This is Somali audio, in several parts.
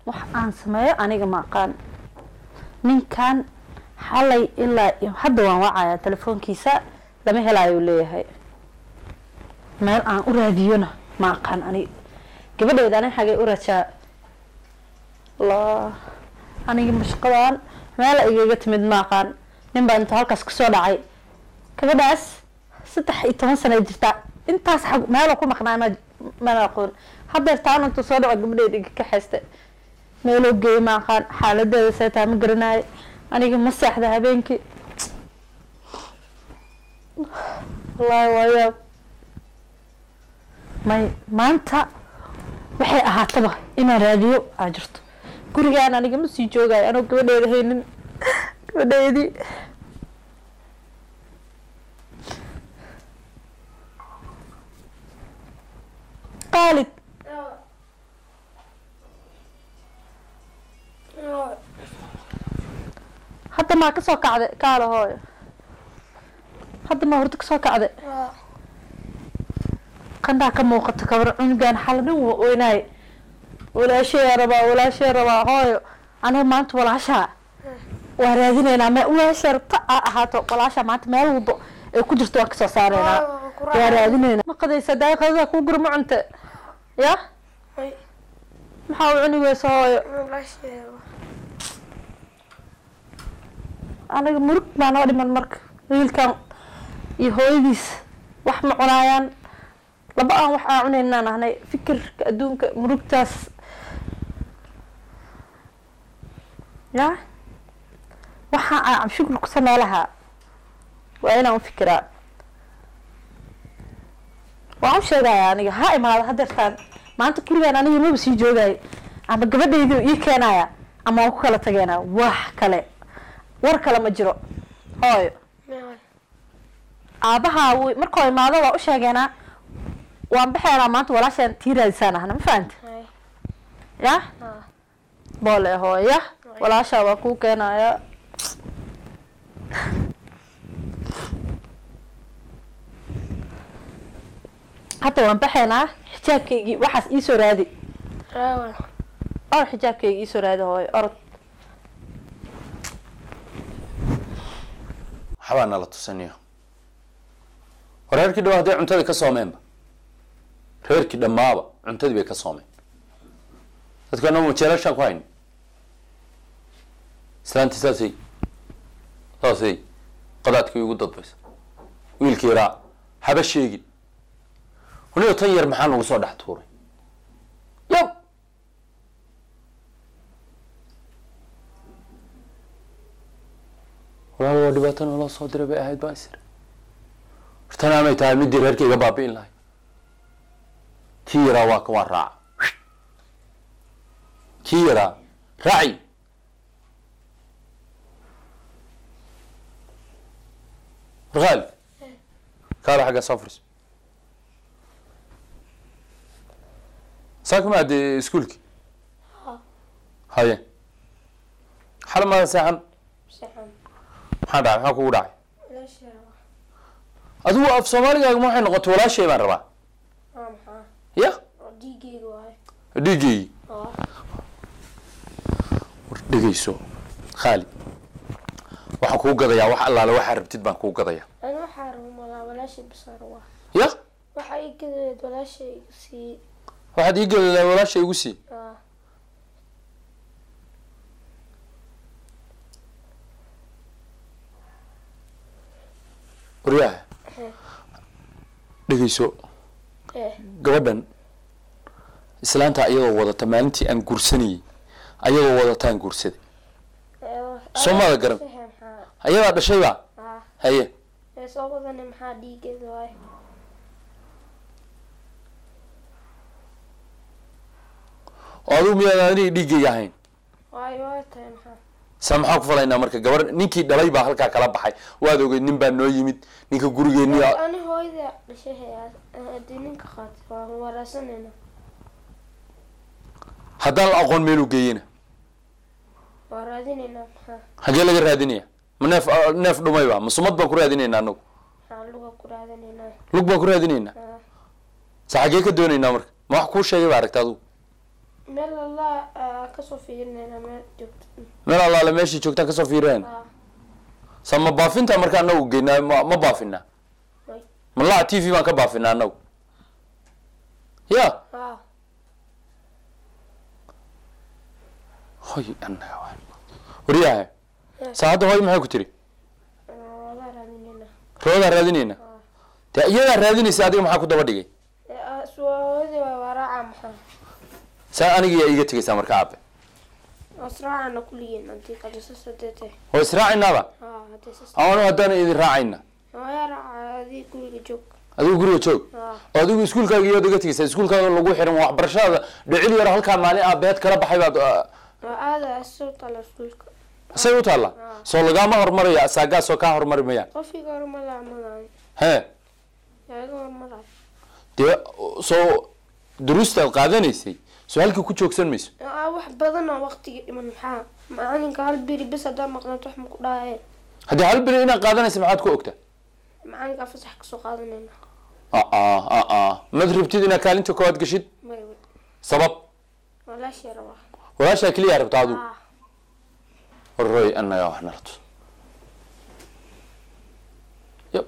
wax aan sameeyo aniga ma aqaan ninkan xalay ilaa iyo hadda waan wacayaa telefoonkiisa lama helaayo leeyahay meel aan u raadiyona ma aqaan aniga gabadheeda anin xagay u rajaa la aniga mashqadaan meel igaga timid ma aqaan nin baa intuu halkaas kasoo dhacay gabadhaas saddex iyo toban sana jirtaa intaas xag meelo ku maqnaa ma mana aqoon haddeer taan intuu soo dhaco gabadheeda iga kaxaysta meeloo geey ma aqaan xaaladeeda seetaa ma garanayo aniga ma seexda habeenkii wallaahi waayaab may maanta waxay ahaataba inaan raadiyo aa jirto gurigaan aniga ma sii joogayo anoo gabadheeda haynin gabadheedii qaalid hadda maa kasoo kacday kaala hooyo hadda maa horta kasoo kacday qandhaa ka muuqato kabar cunugaan xala dhan wa oynaay walaashee rabaa walaashee rabaa hooyo aniga maanta walaashaa waa raadineynaa me walaashee rabta aa ahaato walaashaa maanta meel walbo ay ku jirto waan kasoo saareynaa waa raadineynaa ma qadaysa daay qadada kuu gura ma cunte ya maxaa u cuni weysa hooyo aniga murug baa noo dhiman marka wiilkan iyo hooyadiis wax ma cunaayaan laba aan wax aan cunaynaan ahnay fikirka adduunka murugtaas ya waxa aan shukri ku samee lahaa waa inaan u fikiraa waan u sheegaya aniga ha imaada hadeertaan maanta gurigaan aniga maba sii joogaayo ama gabadhaydu ii keenaya ama waan ku kala tageynaa wax kale war kale ma jiro hooyo aabaha w markoo imaado waa u sheegeenaa waan baxeynaa maanta walaashaan tii raadisaan ahna ma fahanta ya boole hooya walaashaa waa kuu keenaya hadda waan baxeynaa xijaabkaygii waxaas iisoo raadi orod xijaabkayga iisoo raadi hooyo orod waxbaa nala tusaniyo war reerkii dhawa hadday cuntadii ka soomeenba reerkii dhammaaba cuntadii bay ka soomeen dadka anoo majeelashaan ku hayni islaantii saasay saasay qadaadkii ugu dadbaysa wiilkii yaraa haba sheegin waliba tan yar maxaa nagu soo dhex tuuray yab walaal waa dhibaato naloo soo diray bay ahayd baa isir wartana amay tahay midii reerka iga baabi'in lahay kii yaraa waa ka waa raaca kii yaraa raaci warqaali kaala xagga soo furiso saa kuma adde iskuulki haye xala maada seexan maxaa dhacay maxaa kugu dhacay adigu af soomaaligaaga ma waxay noqotay walaashay baan rabaa ya dhiigeygii war dhegeyso khaali waxaan kuu gadayaa wax allaale waxaa rabtid baan kuu gadayaa أنا waxaa malaa walaashay basar waa ya waxa ay gadeed walaashay sii waxaad ii gadayaa walaasha igu sii ah waryaha dhegeyso eh gabadhan islaanta ayadoo wadata maalintii aan guursanayey ayadoo wadataan guursaday Soo maada garan. maxaa ayadaa dhashayba ah haye ee soo wadane maxaa dhiigeeda waay oo adigu miyaad aniga dhiiggayga ahayn waay waay tahay maxaa saa maxaan ku falaynaa marka gabar ninkii dhalay baa halkaa kala baxay waad ogeyd nin baa noo yimid ninka gurigeenni ani hooyada dhashay haddii ninka qaatay waan waraasanayna haddaan la aqoon meeluu geeyena waa raadinaynaa maxaa hagee laga raadinaya ma neef neef dhumayba ma sumad baan ku raadinaynaa anagu maxaa luga ku raadinaynaa lug baan ku raadinaynaa ah sa xagee ka doonaynaa marka ma wax kuu sheegay ba aragta adigu meel allah aa kasoo fiirinayna meel joogto meel allaale meeshii joogtaa kasoo fiireen aa sa ma baafinta marka anagu geynaa ma ma baafinaa may malaha t v baan ka baafinaa anagu ya aa hoy anaga waa waryahay saa hadda hoy maxay ku tiri wala raadinayna roodaa raadinayna dee iyadaa raadinaysa adiga maxaa ku daba dhigay suwaawadi waa waraaca maxaa saa aniga yaa iiga tegaysaa marka aabe asraacana kuligiin hadii kabisa sadeete oo israacinaaba aa hadii sas anu haddaana idin raacayna waa raaca adii guriga joog adigu guriga joog aa oo adigu iskuulkaaga iyaad iga tegaysaa iskuulkaaga lagu xiran waxbarashadaada dhicil yar halkaa maalin aabeed kala baxay baad ah, waa aada soo tala iskuulka say u taalla soo lagaama hormaraya asaagaasoo kaa hormari mayaan qofkiga horumala amalayo hee yaaga horumalayo dee soo duruustaad qaadanaysay soo halkii ku joogsan mayso aa wax badan oo waqtiga dhiman maxaa macalinka hal beri bes haddaa maqnaato wax maku dhahaye haddii hal beri inaad qaadanaysa maxaad ku ogtaa macalinkaa fasax kasoo qaadanayna aa aa mad rabtid inaad kaalinta koowaad gashid may sabab walaashii rabaa walaashaa keliyaa rabta adigu aa warroy annagaa wax nala tus yab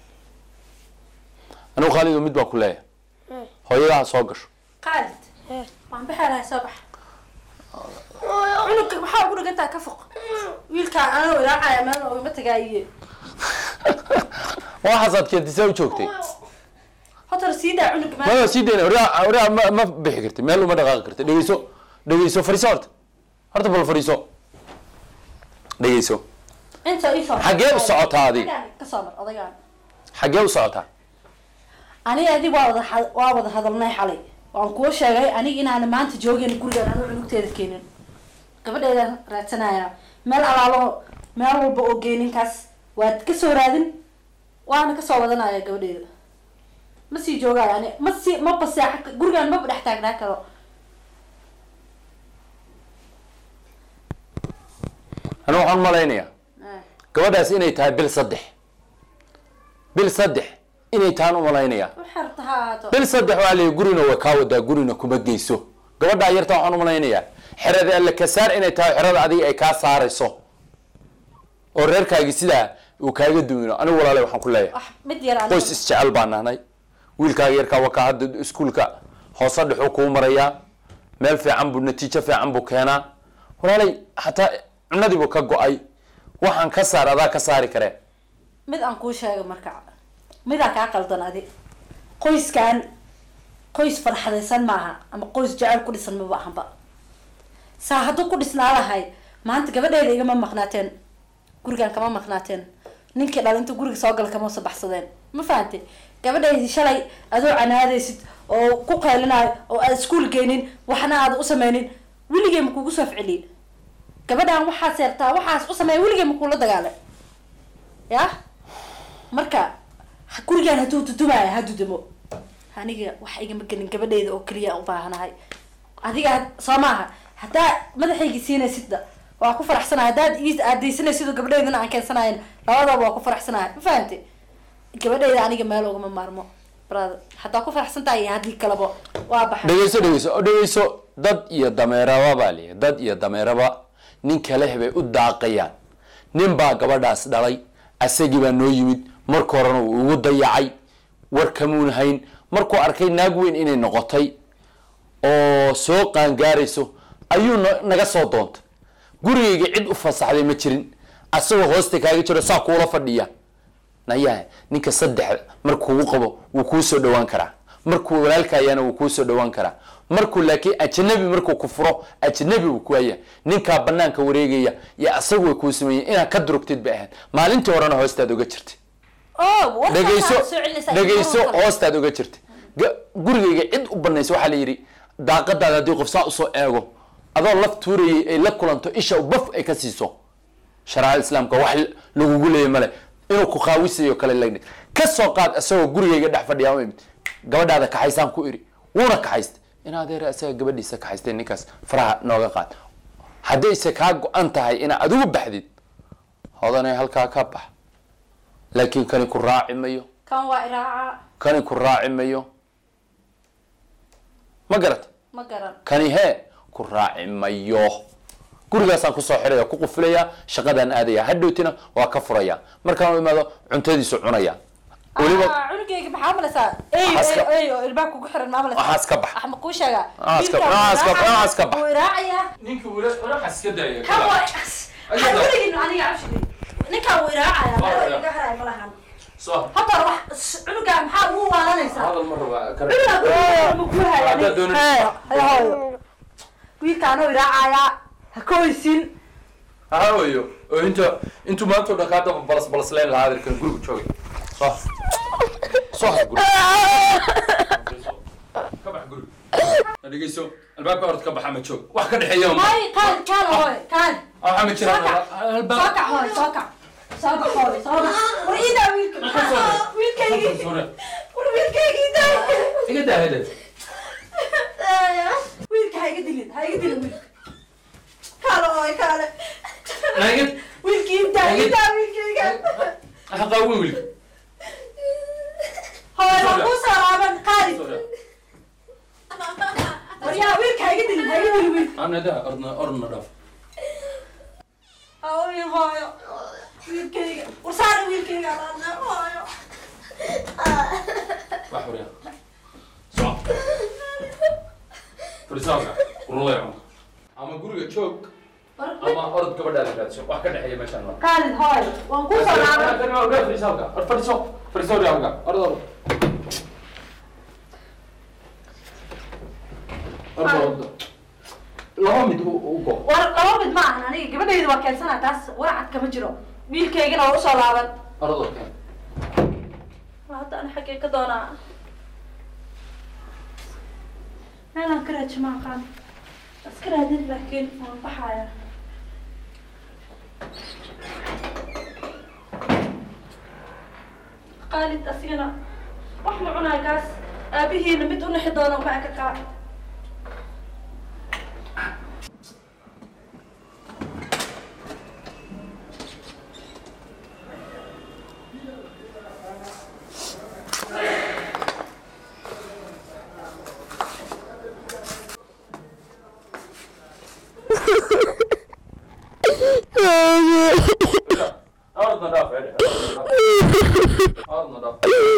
anigu khaalido mid baan ku leeyahay ee hooyadaha soo gasho qaalid ee waan baxaalahay soo bax cunugka maxaa ugu dhigantaa ka foq wiilkaa anoo ilaacaya meel oogama tagaayiye waxaasaad keentisaa u joogtay hotar sii daa cunugga meel maya sii dayna oraa oraa ma ma bixi karti meel uma dhaqaaqi karti dhegeyso dhegeyso fariiso horta horta bal fariiso dhegeyso inta isoo Xaggee u socotaa adiga? ka soo mar odagaan xaggee u socotaa aniga adig waa wada had- waa wada hadalnay xalay waan kuu sheegay aniga inaan maanta joogin gurigaan anuu cunugteeda keenin gabadheedaan raadsanaya meel alaalo meel walba oo geeninkaas waad kasoo raadin waana kasoo wadanaya gabadheeda ma sii joogaayo ani ma sii ma baseexa gurigaan maba dhex taagnaa karo anigu waxaan malaynayaa gabadhaas inay tahay bil saddex bil saddex inay tahaan umalaynayaa waxay rabta ha ahaato bil saddex waa leeyahy gurina way kaa wadaa gurina kuma geyso gabadhaa yarta waxaan umalaynayaa xerada alle ka saar inay tahay xerada adiga ay kaa saarayso oo reerkaagi sidaa uu kaaga duwino anigu walaale waxaan ku leeyahay wax mid yar aniga- qoys isjecel baan nahnay wiilkaaga yarkaa wakaa hadda iskuulka hoose dhexuu kuu marayaa meel fiican buu natiijo fiican buu keenaa walaalay xataa cunadiibuu ka go-ay waxaan ka saar adaa ka saari karee mid aan kuu sheegay marka midaa kaa qaldan adi qoyskan qoys farxadaysan maaha ama qoys jecel ku dhisan maba ahanba saa hadduu ku dhisnaa lahay maanta gabadheeda igama maqnaateen gurigan kama maqnaateen ninkii dhal inta guriga soo gala kama soo baxsadeen ma fahante gabadheydii shalay adoo canaadaysid oo ku qaylinayo oo aad iskuul geynin waxna aad u sameynin weligee ma kugu soo ficiliin gabadhan waxaad seertaa waxaas u sameeya weligee ma kuula dagaalay ya marka ha- gurigaan hadduu dudumaayo ha dudumo aniga wax igama gelin gabadheyda oo keliya u baahanahay adiga soo maaha haddaa madaxaygi siinaysidda waa ku faraxsanahay haddaad ii aadaysanaysid oo gabadheydana aan keensanayn labadaba waa ku faraxsanahay ma fahamte gabadheyda aniga meel ugama maarmo brother haddaa ku faraxsan tahay iyo haddii kaleba waa baxay dhegeyso dhegeyso oo dhegeyso dad iyo dameeraba baa leeyahay dad iyo dameeraba nin kale hebay u daaqayaan nin baa gabadhaas dhalay asagii baa noo yimid marka horena wuu ugu dayacay war kamuun hayn markuu arkay naag weyn inay noqotay oo soo qaangaarayso ayuu na- naga soo doontay gurigayga cid u fasaxday ma jirin asagoo hoosta kaaga jiro saa kuula fadhiya nayaha ninka saddex markuu qabo wuu kuu soo dhawaan karaa markuu walaalkaayana wuu kuu soo dhawaan karaa markuu laakiin ajnabi markuu ku furo ajnabi buu ku haya ninkaa banaanka wareegaya iyo asagu way kuu sameeyeen inaad ka durugtid bay ahayd maalintii horena hoostaad oga jirtay oh warkaasaa dhegeyso soo celinaysaa dhegeyso Mar walba. hoostaad oga jirtay Ga- gurigayga cid u banaysa waxaa la yidhi daaqadaada haddii qof saa usoo eego adoo laf tuurayay ay la kulanto isha baf ay ka siiso sharaacada islaamka wax lagugu leeya male inuu ku qaawisayo kale lagni ka soo qaad isagoo gurigayga dhex fadhiyaa u imid gabadhaada kaxaysaan ku iri wuuna kaxaystay in adeer isaga gabadhiisa kaxaystay ninkaas faraha nooga qaad haddayse kaa go-an tahay inaad adigu baxdid hodanay halkaa ka bax laakiin kani ku raaci mayo kan waa iraaca kani ku raaci mayo ma garata ma garan kani hee ku raaci mayo gurigaasaan kusoo xiraya ku qufilaya shaqadaan aadaya hadhowtina waa ka furaya markaan u imaado cuntadiisu cunaya weliba Ah, cunugayga maxaa malaysaa ey Waxaas ka- ey ey oo ilbaha kugu xiran maa malaysaa waxaas ka bax wax ma kuu sheegaa Waxaas ka- Wiilkaan waxaas ka- wuu raacaya, waxaas ka bax. wuu iraacayaa ninka waxaas ka daya kan waa waxaan weligin aniga cabshigay ninkaan wuu iraacayaa meel iga haraya ma lahan soo hadda wax cunugaa maxaa ugu waalanaysaa hadal ma rabaa cunugaa guriga ma kuu haya Haddaad doonayso. hooyo wiilkaanoo iraacayaa ha ka hoysin hawayo oo inta intuu maanta o dhan kaa daba balas balasleen lahaa adeerkan guriga joogay soo soo har guriga ka bax guriga Ha dhegeyso albaabka orod ka baxa ma joog wax ka dhexeeya ma may kaan kaan hooy kaan waxa ma jiraan Soo kac. soo albaab kac hooy soo kac soo kac hooy soo kac war iidaa wiilka wiilkaygii war wiilkaygii daa iga daa hede wiilka ha iga dilin ha iga dilin wiilka kaale hooy kaale naga wiilkii intaa idaa wiilkayga ha qaawin wiilka hooy waa kuu soo laaban qaali war yaa wiilka ha iga dilin ha iga dilin wiilka anada ordna ordna dhaaf hooyo hooyo wiilkayga war saara wiilkayga alaadna hooyo wax wariya soo farisaanka urulay cunka ama guriga joog ama orod gabadhaada raadso wax ka dhexeeya meeshaan ma qaalid hooy waan kuu soo laaban laba mid u go war laba mid ma ahan aniga gabadhayda waa keensanaa taas waracad kama jiro wiilkaygana waa usoo laaban ordo keen hadda ana xaggee ka doonaa meelaan ka raaji ma aqaan iska raadin laakiin waan baxaya qaalid asigana wax ma cunaa kaas aabihiina mid u nixi doona ma aka kaa ordna dhaaf ordna dhaaf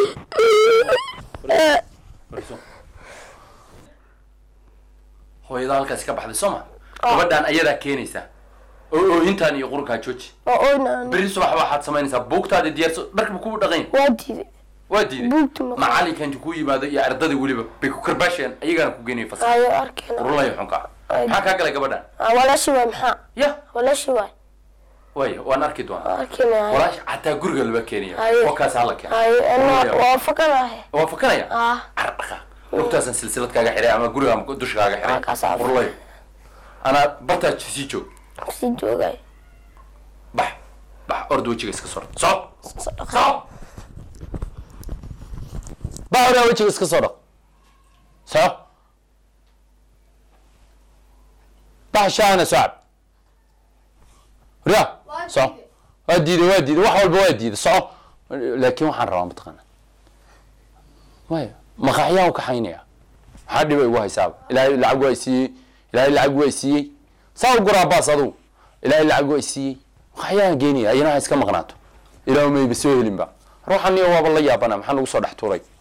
hooyada halkaasi ka baxday soo ma gabadhaan ayadaa keenaysaa oo oohintaan iyo qurunkaa jooji oo oynaan beri subax waxaad samaynaysaa buugtaada diyaarso dharkaba kugu dhaqayn waa diiday waa diiday Buugta ma- macalinka intu ku yimaado iyo ardadii weliba bay ku karbaasheen ayagaana ku geynaya fasal ayo arkeen urulayo xunka Ay. maxaa kaa galay gabadhaan walaashii waay maxaa ya walaashii waay waaya waan arki doonaa arkeenay walaash xataa guriga laba keenaya Ay. wakaas hala keena ayo Urulayo. ana waa fakanahay waa fakanaya ah car dhaqa lugtaasan silsilad kaaga xiray ama guriga ama dusha kaaga xiray Halkaas aa- urulayo anaa bartaa sii joog sii joogay bax bax orda wejiga iska soo dhaq soco soco bax ordaa wejiga iska soo dhaq soco bax shaana socab riya soco waa diiday waa diiday wax walba waa diiday soco laakiin waxaan rabaa mataqaana maya maqaxyaan u kaxaynaya maxaa dhiba igu haysaaba ilaahay lacag waa i siiyey ilaahay lacag waa i siiyey saa u guraa baas adugu ilaahay lacag waa i siiyey maqaxyaan geenaya ayana ha iska maqnaato ilaahu mayba soo helinba ruuxan iyo waaba la yaabana maxaa nagu soo dhex tuuray